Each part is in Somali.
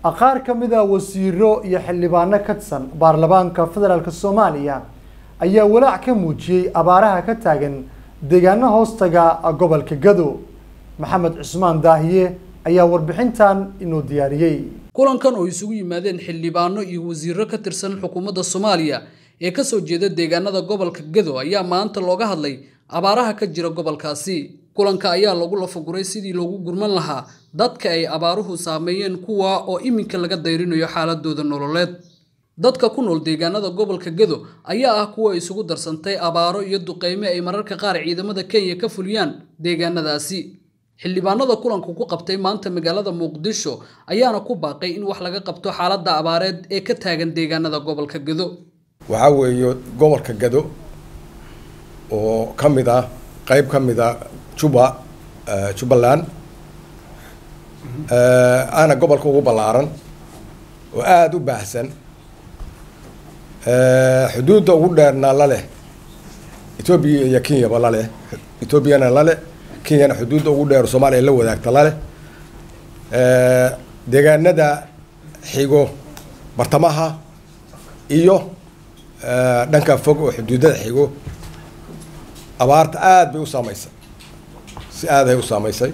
qaar ka mid a wasiiro iyo xildhibaano ka tirsan baarlamaanka federaalk soomaaliya ayaa walaac ka muujiyey abaaraha ka taagan deegaano hoostaga gobolka gado maxamed cusmaan daahiye ayaa warbixintan inoo diyaariyey kulankan oo isugu yimaadeen xildhibaano iyo wasiiro ka tirsan xukuumadda soomaaliya ee kasoo jeeda deegaanada gobolka gado ayaa maanta looga hadlay abaaraha ka jira gobolkaasi kulanka ayaa lagu lafaguray sidii loogu gurman lahaa dadka ay abaaruhu saameeyeen kuwa oo iminka laga dayrinayo xaaladooda nololeed dadka ku nool deegaanada gobolka gado ayaa ah kuwa isugu darsantay abaaro iyo duqeyme ay mararka qaar ciidamada kenya ka fuliyaan deegaanadaasi xildhibaanada kulanku ku qabtay maanta magaalada muqdisho ayaana ku baaqay in wax laga qabto xaaladda abaareed ee ka taagan deegaanada gobolka gado waxaa weeye gobolka gado oo ka mid ah qayb ka mid a juba jubbaland aana gobolka ugu ballaaran oo aada u baahsan xuduudda ugu dheerna la leh etoobiya iyo kenyaba la leh etoobiyana la leh kenyana xuduudda ugu dheer soomaaliya la wadaagta la leh deegaanada xigo bartamaha iyo dhanka fog oo xuduudada xigo abaarta aada bay u saameysay si aadahay u saameysay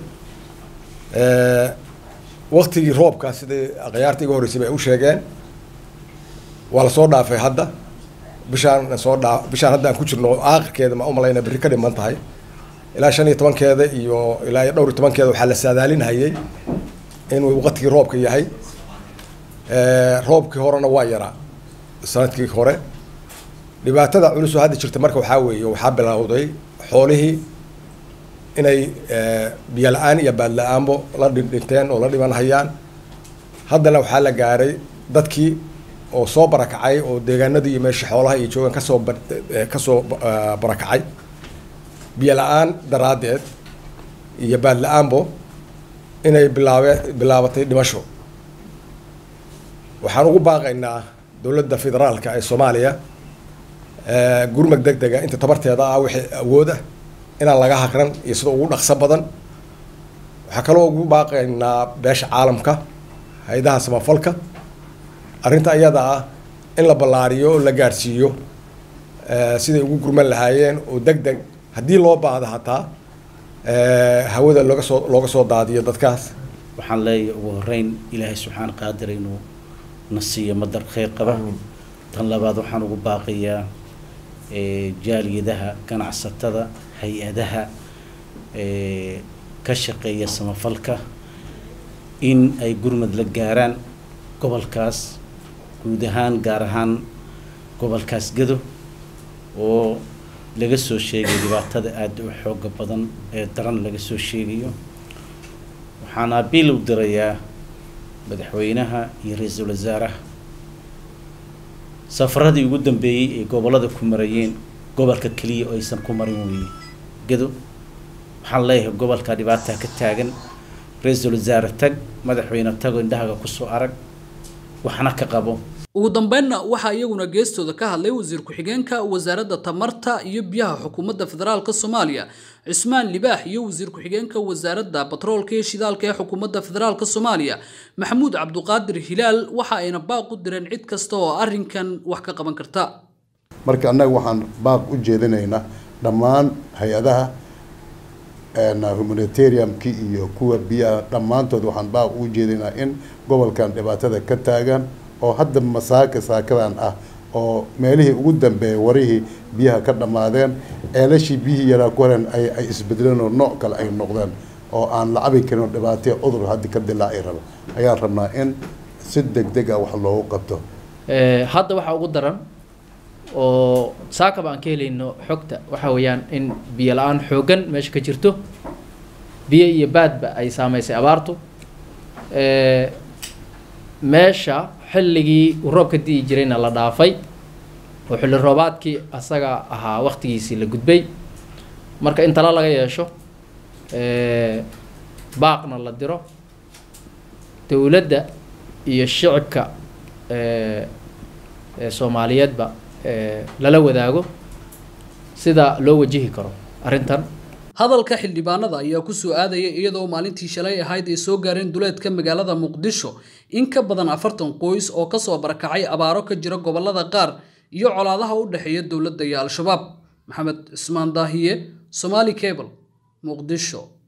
waktigii roobka sidai akhyaarta iga horreysay bay u sheegeen waa lasoo dhaafay hadda bishaan soo dhaa bishaan hadda aan ku jirno aakhirkeeda ma umalayna berri ka dhiman tahay ilaa shan iyo tobankeeda iyo ilaa iyo dhowr iyo tobankeeda waxaa la saadaalinhayay inuu waqtigii roobka yahay roobkii horena waa yaraa sanadkii hore dhibaatada culus oo hadda jirta marka waxaa weeye waxaa bilowday xoolihii inay biyo la-aan iyo baad la-aanbo la dhinteen oo la dhiman hayaan haddana waxaa la gaaray dadkii oo soo barakacay oo deegaanadii iyo meesha xoolaha iyo joogaan kasoo kasoo barakacay biyo la-aan daraaddeed iyo baad la-aanbo inay bilaabe bilaabatay dhimasho waxaan ugu baaqaynaa dowladda federaalka ee soomaaliya gurmag deg dega inta tabarteeda ah wixii awood ah inaan laga haqran iyo sida ugu dhaqso badan waxaa kaloo ugu baaqaynaa beesha caalamka hay-adaha samafalka arrinta ayada ah in la ballaariyo oo la gaadhsiiyo siday ugu gurman lahaayeen oo deg deg haddii loo baahdo hataa hawada looga soo looga soo daadiyo dadkaas waxaan leeyahay ugu horeyn ilaahay subxaana qaadir inuu na siiyo madar kheyr qaba tan labaad waxaan ugu baaqayaa jaaliyadaha ganacsatada hay-adaha ka shaqeeya samafalka in ay gurmad la gaaraan gobolkaas guud ahaan gaar ahaan gobolkaas gado oo laga soo sheegay dhibaatada aada u xooga badan ee daran laga soo sheegayo waxaan abiil u dirayaa madaxweynaha iyo ra-iisul wasaaraha safaradii ugu dambeeyey ee gobollada ku marayeen gobolka keliya oo aysan ku marin weyne gado waxaan leeyahay gobolka dhibaataa ka taagan ra-iisul wasaare tag madaxweyne tago indhahaga kusoo arag waxna ka qabo ugu dambeynna waxaa iyaguna geestooda ka hadlay wasiir ku-xigeenka wasaaradda tamarta iyo biyaha xukuumadda federaalk soomaaliya cismaan libaax iyo wasiir ku-xigeenka wasaaradda batroolka iyo shidaalka ee xukuumadda federaalk soomaaliya maxamuud cabduqaadir hilaal waxa ayna baaq u direen cid kasta oo arrinkan wax ka qaban karta marka annaga waxaan baaq u jeedinaynaa dhammaan hay-adaha humanitariumki iyo kuwa biyaha dhammaantood waxaan baaq ugu jeedinaa in gobolkan dhibaatada ka taagan oo hadda masaaka saakadan ah oo meelihii ugu dambeeyay warihii biyaha ka dhammaadeen ceelashii biyihii yaraa ku haren ay isbedeleen oo nooc kale ay noqdeen oo aan la cabi karin oo dhibaataya cudur haddi ka dilaaci raba ayaan rabnaa in si deg deg ah wax loogu qabto hadda waxaa ugu daran oo saakaba aan ka helayno xogta waxa weeyaan in biyo la-aan xooggan meesha ka jirto biyo iyo baadba ay saameysay abaartu meesha xilligii uu roobka di'i jirayna la dhaafay oo xilli roobaadkii asaga ahaa waktigiisii la gudbay marka in tala laga yeesho baaqna la diro dowladda iyo shicibka soomaaliyeedba lala wadaago sida loo wajihi karo arrintan hadalka xildhibaanada ayaa kusoo aadaya iyadoo maalintii shalay ahayd ay soo gaareen duleedka magaalada muqdisho in ka badan afartan qoys oo kasoo barakacay abaaro ka jira gobolada qaar iyo colaadaha u dhexeeya dowladda iyo al-shabaab maxamed cismaan daahiye somaali cable muqdisho